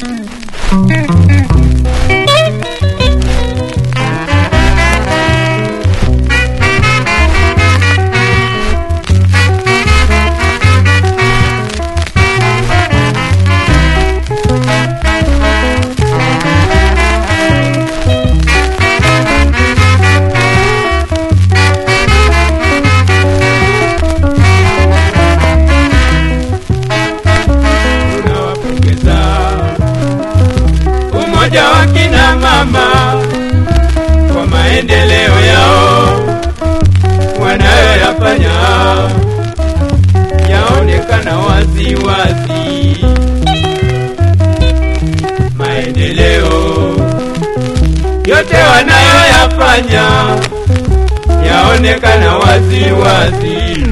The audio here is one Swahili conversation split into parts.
tunawapongeza umoja wa kina mama kwa maendeleo yao wanayoyafanya yaonekana wazi wazi. Maendeleo yote wanayoyafanya yaonekana wazi wazi.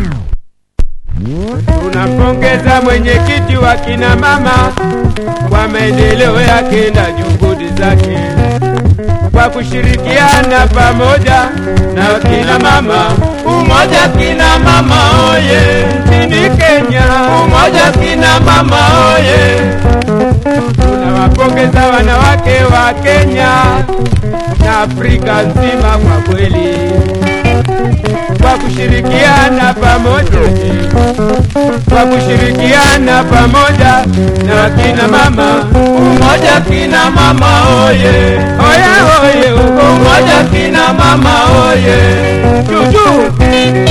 Tunampongeza mwenyekiti wa kina mama kwa maendeleo yake na juhudi zake kwa kushirikiana pamoja na kina mama. Umoja kina mama oye, nchini Kenya. Umoja kina mama oye. Tunawapongeza wanawake wa Kenya na Afrika nzima kwa kweli kwa kushirikiana pamoja kwa kushirikiana pamoja na kina mama umoja kina mama oye oye oye umoja kina mama oye juju